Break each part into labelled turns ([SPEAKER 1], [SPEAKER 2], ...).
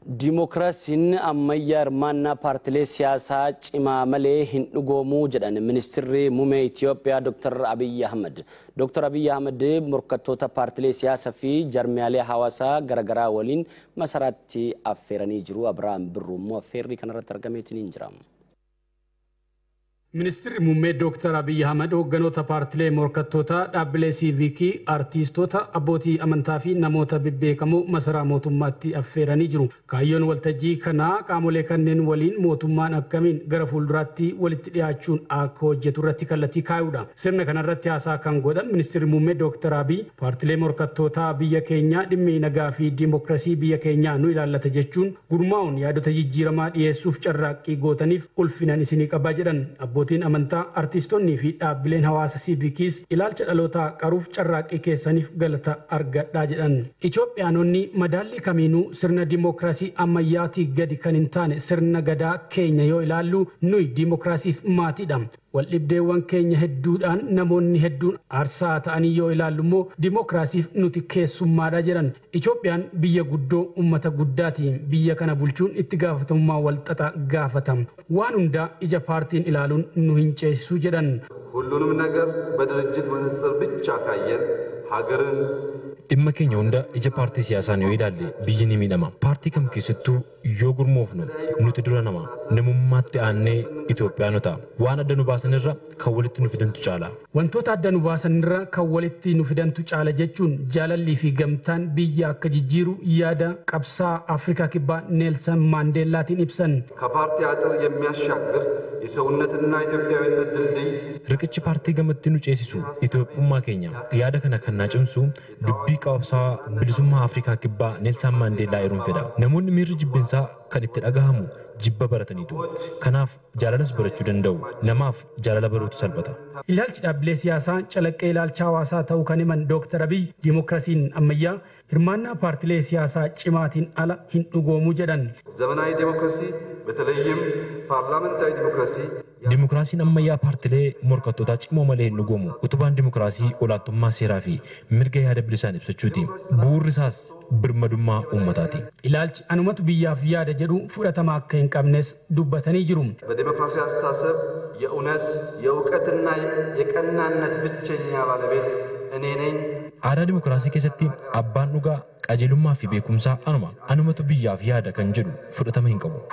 [SPEAKER 1] Dimookiraasiin ammayyaa hirmaannaa paartilee siyaasaa cimaa malee hin dhugoomuu jedhan ministirri muummee Itoophiyaa Dr. Abiyyi Ahmad. Dr. Abiyyi Ahmad morkattoota paartilee siyaasaa fi jarmiyaalee hawaasaa garaagaraa waliin masaraatti affeeranii jiru. Abiraam Birruu immoo affeerrii kanarratti argameetiin jira.
[SPEAKER 2] Ministeerri muummee Dr. Abiyyi Ahmad hoogganoota paartilee morkattootaa dhaabbilee siivikii, artiistoota, abbootii amantaa fi namoota bebbeekamoo masaraa mootummaatti affeeranii jiru. Kaayyoon waltajjii kanaa qaamolee kanneen waliin mootummaan akkamiin gara fuulduraatti walitti dhiyaachuun akka hojjetu irratti kallattii kaa'uudha. Sirna kanarratti haasaa kan godhan ministeerri muummee Dr. Abiyyi paartilee morkattootaa biyya keenyaa dhimmi nagaa fi diimokiraasii biyya keenyaa nu ilaallata jechuun gurmaa'uun yaadota jijjiiramaa dhiyeessuuf carraaqqii gootaniif ulfinan isinii qabaa jedhan. abbootiin amantaa artiistonnii fi dhaabbileen hawaasa siivikiis ilaalcha dhalootaa qaruuf carraaqqii keessaniif galata argadhaa jedhan. Itoophiyaanonni madaallii kamiinuu sirna dimookiraasii ammayyaatii gadi kan hin taane sirna gadaa keenya yoo ilaallu nuyi dimookiraasiif maatiidha. Waldhibdeewwan keenya hedduudhaan namoonni hedduun aarsaa ta'anii yoo ilaallu immoo dimookiraasiif nuti keessummaadha jedhan. Itoophiyaan biyya guddoo uummata guddaati. Biyya kana bulchuun itti gaafatamummaa walxaxaa gaafatama. Waan hundaa ija paartiin ilaaluun nu hin ceesisu jedhan.
[SPEAKER 3] ሁሉንም ነገር በድርጅት መነጽር ብቻ ካየን ሀገርን
[SPEAKER 4] dhimma keenya hunda ija paartii siyaasaan yoo ilaalle biyyi ni miidhama. Paartii kam keessattuu yoo gurmoofnu nuti dura nama namummaatti aannee Itoophiyaanota waan adda nu baasanirra kan walitti nu fidantu caala.
[SPEAKER 2] Wantoota adda nu baasanirra kan walitti nu fidantu caala jechuun jaalallii fi gamtaan biyya akka jijjiiru yaada qabsaa Afrikaa kibbaa Neelsan Maandeellaatiin ibsan.
[SPEAKER 3] ከፓርቲ አጥር የሚያሻግር የሰውነትና ኢትዮጵያዊነት ድልድይ
[SPEAKER 4] Riqichi paartii gamatti nu ceesisu Itoophummaa keenya yaada kana kan naa cimsu dubbii qabsaa bilisummaa Afrikaa kibbaa Neelsan Maandeellaa eeruun fedha. Namoonni miirri jibbinsaa kan itti dhagahamu jibba barataniitu. Kanaaf jaalalas barachuu danda'u. Namaaf jaalala baruutu salphata.
[SPEAKER 2] Ilaalchi dhaabbilee siyaasaa calaqqee ilaalcha hawaasaa ta'uu kan himan Dooktar Abiy dimookiraasiin ammayyaa hirmaannaa paartilee siyaasaa cimaatiin ala hin dhugoomuu jedhan.
[SPEAKER 3] ዘመናዊ ዴሞክራሲ በተለይም ፓርላመንታዊ ዴሞክራሲ
[SPEAKER 4] Dimookiraasiin ammayyaa paartilee morkattootaa cimoo malee hin dhugoomu. Utubaan dimookiraasii olaantummaa seeraa fi mirga yaada bilisaan ibsachuuti. Bu'uurri isaas birmadummaa uummataati.
[SPEAKER 2] Ilaalchi anumatu biyyaaf yaada jedhu fudhatama akka hin qabnes dubbatanii jiru.
[SPEAKER 3] በዴሞክራሲ አስተሳሰብ የእውነት የእውቀትና የቀናነት ብቸኛ ባለቤት እኔ ነኝ።
[SPEAKER 4] Aadaa dimookiraasii keessatti abbaan dhugaa qajeelummaa fi beekumsaa anuma. Anumatu biyyaaf yaada kan jedhu fudhatama hin qabu.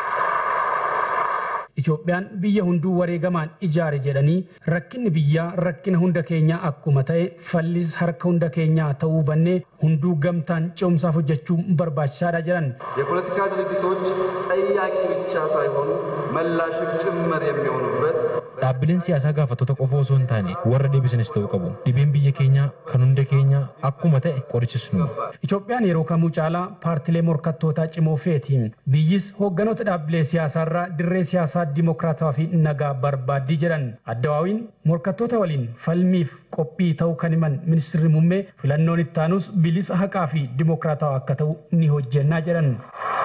[SPEAKER 2] Itoophiyaan biyya hunduu wareegamaan ijaare jedhanii rakkinni biyyaa rakkina hunda keenyaa akkuma ta'e fallis harka hunda keenyaa ta'uu bannee hunduu gamtaan ce'umsaaf hojjechuu barbaachisaadha jedhan.
[SPEAKER 3] የፖለቲካ ድርጅቶች ጠያቂ ብቻ ሳይሆኑ መላሽም ጭምር የሚሆኑበት
[SPEAKER 4] Dhaabbileen siyaasaa gaafattoota qofa osoo hin taane warra deebisanis ta'uu qabu. Dhibeen biyya keenyaa kan hunda keenyaa akkuma ta'e qorichisnu.
[SPEAKER 2] Itoophiyaan yeroo kamuu caalaa paartilee morkattootaa cimoo feeti. Biyyis hoogganoota dhaabbilee siyaasaarraa dirree siyaasaa dimokiraataa fi nagaa barbaaddii jedhan. Addawaawiin morkattoota waliin falmiif qophii ta'uu kan himan ministirri muummee filannoon ittaanus bilisa haqaa fi dimokiraataa akka ta'u ni hojjennaa jedhan.